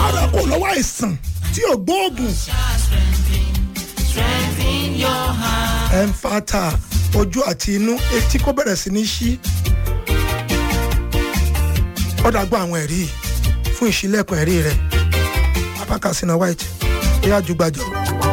bọ́dọ̀ kò lọ́wọ́ àìsàn tí ò gbóògùn. ẹ̀ ń fata ojú àti inú etí kó bẹ̀rẹ̀ sí ní ṣí. ọ̀dà gbọ́ àwọn ẹ̀rí fún ìṣílẹ̀kùn ẹ̀rí rẹ̀ apákàsínà white ó yá ju gbàjọ.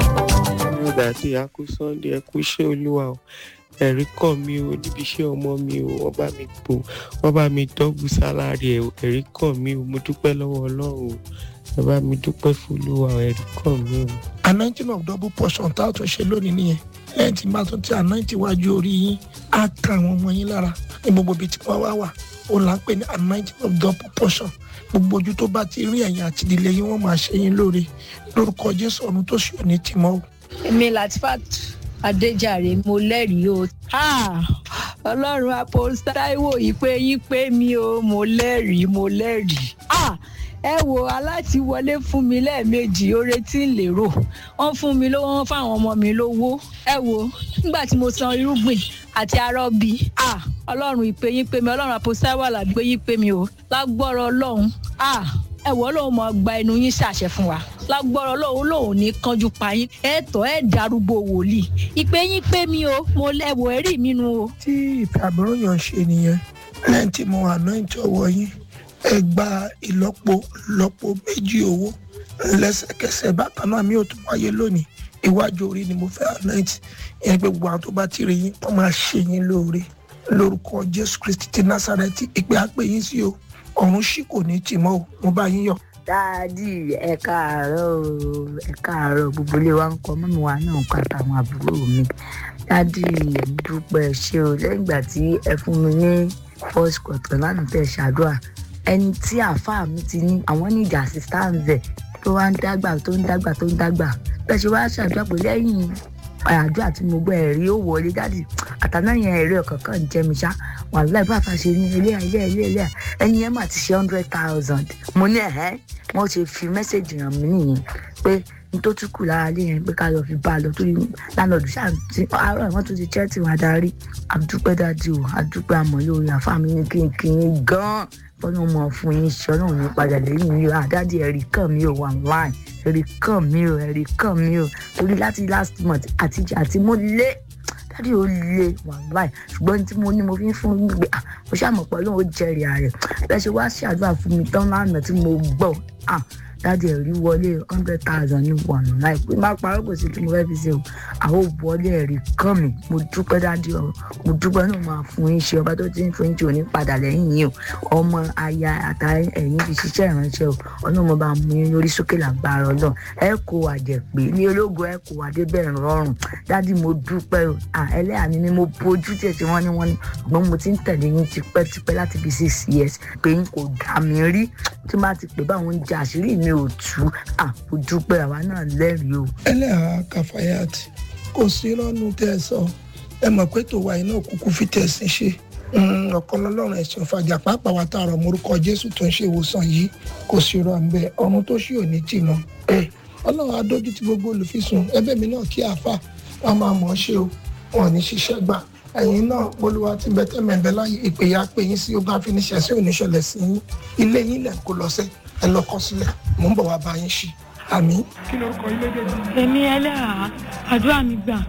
nígbà tí a kú sunday ẹ kú iṣẹ́ olúwa o ẹ̀rí kàn mí o níbi iṣẹ́ ọmọ mi o wọ́n bá mi gbò wọ́n bá mi dọ́gbù sálárì ẹ̀ o ẹ̀rí kàn mí o mo dúpẹ́ lọ́wọ́ ọlọ́run o ẹ bá mi dúpẹ́ fún olúwa o ẹ̀rí kàn mí o. anointing of double portion tá a tún ṣe lónìí nìyẹn lẹ́yìn tí bá tún ti anointing wájú orí yín á ka àwọn ọmọ yín lára ní gbogbo ibi tí wọ́n wá wà ó là ń pè ní anointing of double portion gbogbo ojú tó bá ti rí ẹ̀yìn àti ìdílé yín wọ́n máa ṣe yín lóore lórúkọ jésù ọ̀run tó ṣe òní tìmọ́ o. èmi latifat adéjàre mo lẹ́rìí o Ah, ọlọ́run apostle taiwo ìpè yín pé mi o mo lẹ́rìí mo lẹ́rìí Ah, ẹ wo aláti wọlé fún mi lẹ́ẹ̀mejì oore tí ń lérò wọ́n fún mi lówó wọ́n fáwọn ọmọ mi lówó ẹ wo nígbà tí mo san irúgbìn àti arọ́bí Ah, ọlọ́run ìpè yín pé mi ọlọ́run apostle taiwo àlàbí pé yín pé mi o lágbọ́rọ̀ ọlọ́run Ah, ẹ wọ ọlọ́run mọ gba ẹnu yín ṣàṣẹ fún wa lágbọ́rọ̀ ọlọ́run lòun ní kánjú pa yín ẹ tọ́ ẹ darúgbó wòlíì ìpè yín pé mi o mo lẹ́wọ̀ ẹ̀rí mi nu o. tí ìfẹ́ àbúrò yàn ń ṣe nìyẹn lẹ́yìn tí mo anointing ọwọ́ yín ẹ gba ìlọ́po ìlọ́po méjì owó lẹ́sẹ̀kẹsẹ̀ bákan náà mi ò tún wáyé lónìí iwájú orí ni mo fẹ́ anoint ìyẹn pé gbogbo àwọn tó bá ti rí yín wọ́n máa ṣe yín lóore lórúkọ jésù kristi ti násàrẹ́tì ìpè àpè yín sí o ọ̀run ṣì kò ní tì mọ́ o mo bá yín yọ̀. dáàdì ẹ káàárọ̀ o ẹ káàárọ̀ gbogbo ilé wa ń kọ mọ́mí wa náà ń kọ àtàwọn àbúrò mi dáàdì ẹ̀mí dúpẹ́ ṣé o lẹ́yìn ìgbà tí ẹ fún mi ní first quarter lánàá tẹ̀ ṣàdúrà ẹni tí àáfàá mi ti ní àwọn ní ìjà assistance ẹ̀ tó wá ń dàgbà tó ń dàgbà tó ń dàgbà bẹ́ẹ̀ ṣe wá ṣàdúrà pé lẹ́yìn àdúrà tí mo gbọ́ ẹ̀rí ó wọlé dáàdì àtàná yẹn ẹ̀rí ọ̀kan kan jẹ́ mi ṣá wàhálà ìbá àfàṣe ní ilé ilé ilé ilé ẹni yẹn mà ti ṣe hundred thousand mo ní ẹ̀hẹ́ wọ́n ṣe fi mẹ́sẹ̀gì ràn mí nìyẹn pé n tó tún kù lára lé yẹn pé ká lọ fi bá a lọ torí lánàá ṣáà ti àárọ̀ wọ́n tún ti chẹ́ẹ̀tì wá darí àdúpẹ́ dájú o àdúpẹ́ àmọ́lé orí àfáàmì ní kínkín gan-an fọlọ́ mọ̀ fún yín ṣe ọlọ́run ní padà lẹ́yìn mi o àdáàdì ẹ̀rí kàn mí o wà láì ẹ̀rí kàn mí o ẹ̀rí kàn mí o torí láti last month àtijọ́ àti mo lé dáàdì ó lé wà láì ṣùgbọ́n tí mo ní mo fi ń fún yín gbé mo ṣàmọ̀ pé ọlọ́run ó jẹ́rìí ààrẹ bẹ́ẹ̀ ṣe wá ṣàdúrà fún mi tán lánàá tí mo gbọ́ dáàdì ẹ̀rí wọlé hundred thousand ní wà láì pé má parọ́ kò sí tí mo fẹ́ fi ṣe o àwọn òwọlé ẹ̀rí kàn mí mo dúpẹ́ dáàdì ọ̀rọ̀ mo dúpẹ́ náà máa fún yín ṣe ọba tó ti ń fún yín ṣe òní padà lẹ́yìn yín o ọmọ aya àtàrí ẹ̀yìn fi ṣiṣẹ́ ìránṣẹ́ o ọlọ́mọ bá mú yín lórí sókè làgbára ọlọ́run ẹ kó àjẹpé ní ológo ẹ kó adébẹ̀rẹ̀ rọrùn dáàdì mo dúpẹ́ o ẹlẹ́yà mi ni mo bójú tẹ̀ tí wọ́n ní wọ́n ní ṣùgbọ́n mo ti ń tẹ̀lé yín tipẹ́tipẹ́ láti bí six years pé yín kò dá mi rí tí má ti pè báwọn ń jẹ àṣírí mi ò tú mo dúpẹ́ àwa náà lẹ́rìí o. ẹlẹ́hà kàfáyàt kò sí rọ́nù tẹ́ ẹ sọ ẹ mọ̀ pé tòwa iná kúkú fi tẹ̀sìn ṣe ọ̀kan lọ́lọ́run ẹ̀sìn ọ̀fàjà pàápàá wa tààrọ̀ morúkọ jésù tó ń ṣe ìwòsàn yìí kò sí rọ̀ ńbẹ ọ̀run tó ṣì ò ní tì mọ́ ọlọ́run adójú ti gbogbo olùfisùn ẹbẹ̀ mi náà kí àáfà wọn máa mọ̀ ọ́ ṣe o wọn ò ní ṣiṣẹ́ gbà ẹ̀yin náà bolúwa ti bẹ́tẹ̀ mẹ́bẹ́ láyé ìpèyà pé yín sí ogun àfiníṣẹ́ sí oníṣẹ̀lẹ̀ sí yín ilé yín lẹ̀ kó lọ sẹ́ ẹ lọ kọ́ sílẹ̀ mò ń bọ̀ wá bá yín ṣe àmì. kí ló kọ ilé dèjì. èmi ẹlẹ́hà àdúrà mi gbà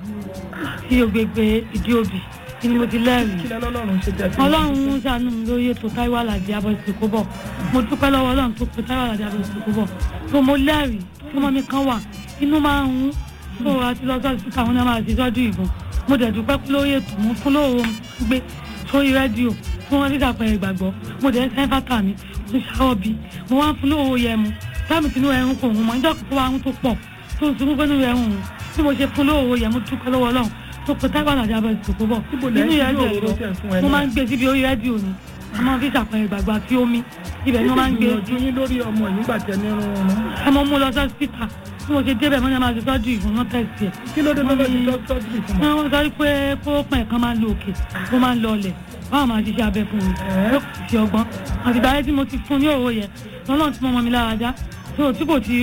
sí ògbègbè ìdí òbí ni mo ti lẹ́rìí. kí lọ́lọ́run ṣe tẹ́ fi. ọlọ́run ń ṣàánú mi lórí ètò táíwò àlàjì abọ́ ìsìnkú bọ̀ mo dúpẹ́ lọ́wọ́ ọlọ́run tó pe táíwò àlàjì abọ́ ìsìnkú bọ̀ tó mo lẹ́rìí tí ọmọ mi kan wà inú máa ń hún tó àti lọ sọ́ọ́ sí káwọn náà máa ti sọ́jú ìbọn mo dẹ̀ dúpẹ́ lórí ètò mo fún lóòrò gbé sórí rédíò fún wọn dídà pẹ̀lú ìgbàgbọ́ mo dẹ̀ sẹ́ńfàtà mi mo ṣàwọ̀ bí mo wá ń fún lóòrò yẹ mu táàmì tinú ẹrun kò hùn mọ́ níjọ́ tó wá ń tó pọ̀ tó ń sunkún pẹ́ẹ́nù ẹrun hùn tí mo ṣe fún lóòrò yẹ mo dúpẹ́ lọ́wọ́ ọlọ́run tó pe táwọn àlàjì abẹ́ ìsìnkú bọ̀ nínú rédíò mo máa ń gbé síbi orí rédíò ni a máa fi ṣàpẹẹrẹ ìgbàgbọ́ àti omi ibẹ̀ ni wọ́n máa ń gbé ìgbìyànjú yín lórí ọmọ yìí nígbà tẹ ní irun wọn. ẹ mọ mú lọ sí hospital tí mo ṣe débẹ̀ mọ́ ní a máa ṣe sọ́jú ìfún náà tẹ̀sí ẹ̀. kí ló dé tó lọ́ọ́ ti sọ́jú ìfún wọn. wọ́n sọ pé kórópọ̀n kan máa ń lo òkè ó máa ń lọ ọlẹ̀ báwọn máa ṣiṣẹ́ abẹ fún mi ló kù sí ọgbọ́n àtìgbà yẹn tí mo ti fún ní òwò yẹn lọ́nà tí mo mọ mi lára já tí kò tí